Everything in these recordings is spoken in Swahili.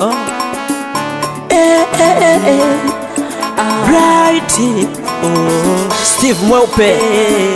oh. eh, eh, eh, eh. Bright oh. Steve Mweupe eh.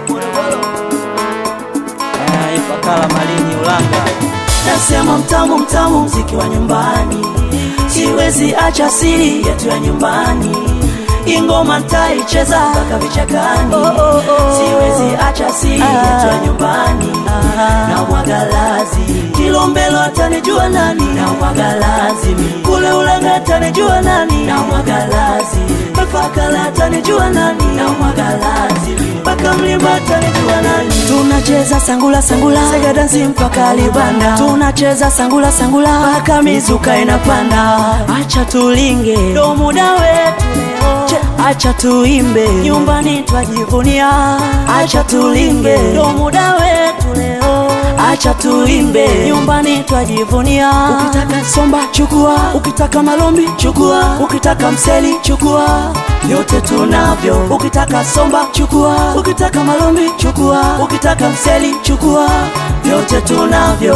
Ah, Ifakala Malini Ulanga Nasema mtamu mtamu mziki wa nyumbani, siwezi acha siri yetu ya nyumbani. Ingoma ntaicheza mpaka vichakani, siwezi acha siri yetu ya nyumbani. Na mwagalazi Kilombelo atanijua nani? Na mwagalazi kule Ulanga atanijua nani? Na mwagalazi Mafakala atanijua nani? Na mwagalazi mpaka Mlimba atanijua nani? Tunacheza sangula sangula, sega dansi mpaka Libanda. Tunacheza sangula sangula mpaka mizuka inapanda. Acha tulinge, ndo muda wetu leo. Che, Acha tuimbe, nyumbani twajivunia. Acha tulinge, ndo muda wetu leo. Acha tuimbe, nyumbani twajivunia. Ukitaka somba chukua, ukitaka malombi chukua, ukitaka mseli chukua, vyote tunavyo. Ukitaka somba chukua, ukitaka malombi chukua, ukitaka mseli chukua, vyote tunavyo.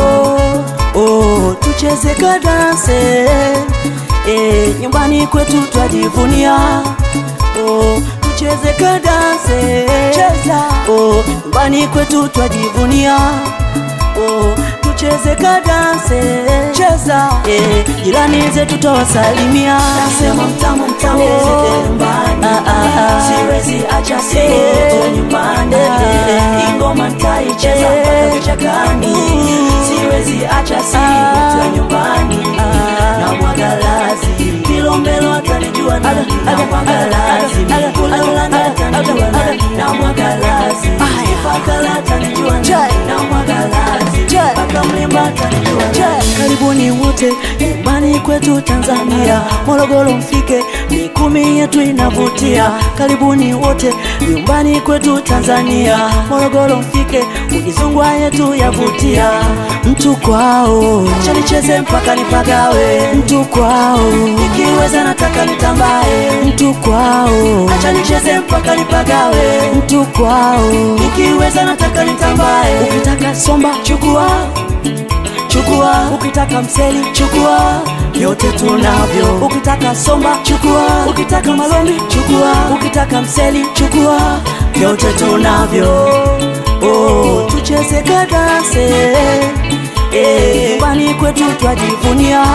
Oh, tucheze kadanse eh, nyumbani kwetu twajivunia. Oh, tucheze kadanse cheza. Oh, nyumbani kwetu twajivunia. Oh, tucheze kadanse cheza. Eh, jirani zetu tawasalimia. Nasema mtamu mtamu oh, nyumbani. Ah, ah, ah. Siwezi acha siku nyumbani. Ingoma ntaicheza mpaka vichakani. Siwezi acha siku ya nyumbani. Na mwagalazi Kilombelo atanijua nani? Na mwagalazi kule Ulanga atanijua nani? Na mwagalazi Ifakala atanijua nani? Na mwagalazi mpaka Mlimba atanijua nani? Karibuni wote nyumbani kwetu Tanzania, Morogoro mfike, mikumi yetu inavutia. Karibuni wote nyumbani kwetu Tanzania, Morogoro mfike, ukizungwa yetu yavutia. Mtu kwao, acha nicheze mpaka nipagawe. Mtu kwao, ikiweza nataka nitambae. Mtu kwao, acha nicheze mpaka nipagawe. Mtu kwao, ikiweza nataka nitambae. Ukitaka somba chukua chukua, ukitaka mseli chukua, vyote tunavyo. Ukitaka somba chukua, ukitaka malombi chukua, ukitaka mseli chukua, vyote tunavyo. Oh, tucheze kadanse eh, nyumbani kwetu twajivunia.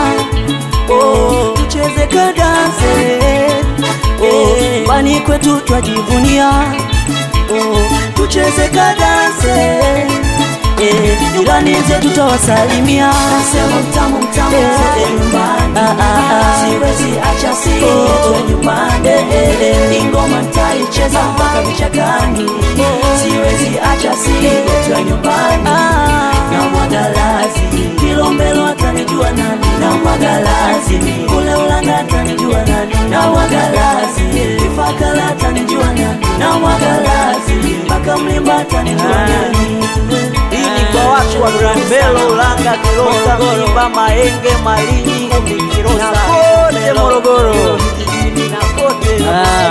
Oh, tucheze kadanse eh, nyumbani kwetu twajivunia. Oh, tucheze kadanse Eh, jirani zetu tawasalimia. Nasema mtamu mtamu zote nyumbani, siwezi acha siri yetu ya nyumbani. Ingoma ntaicheza mpaka vichakani, siwezi acha siri yetu ya nyumbani. Na mwagalazi Kilombelo atanijua nani? Na mwagalazi kule Ulanga atanijua nani? Na mwagalazi Ifakala atanijua nani? Na mwagalazi mpaka Mlimba atanijua nani? Hii ni kwa watu wa Kilombero, Ulanga, Kilosa, Mlimba, Mahenge, Malinyi na kote Morogoro vijijini na kote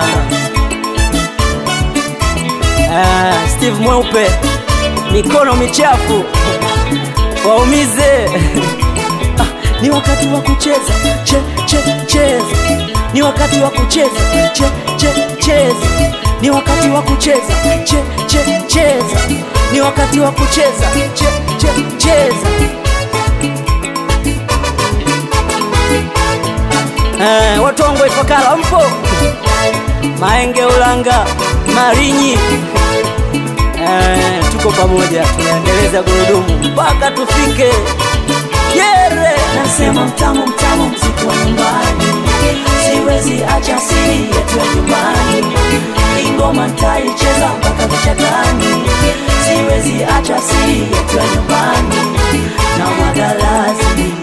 Ah, Steve Mweupe, mikono michafu waumize. Ah, ni wakati wa kucheza che, che, cheza ni wakati wa kucheza che, che, cheza ni wakati wa kucheza che, che, cheza ni wakati wa kucheza che, che, cheza Eh, Watongwe Ifakara mpo? Mahenge, Ulanga, Malinyi eh, tuko pamoja, tunaendeleza gurudumu mpaka tufike Yere. nasema mtamu mtamu mziki wa nyumbani siwezi acha siri yetu ya nyumbani ingoma ntaicheza mpaka vichakani siwezi acha siri yetu ya nyumbani na mwagalazi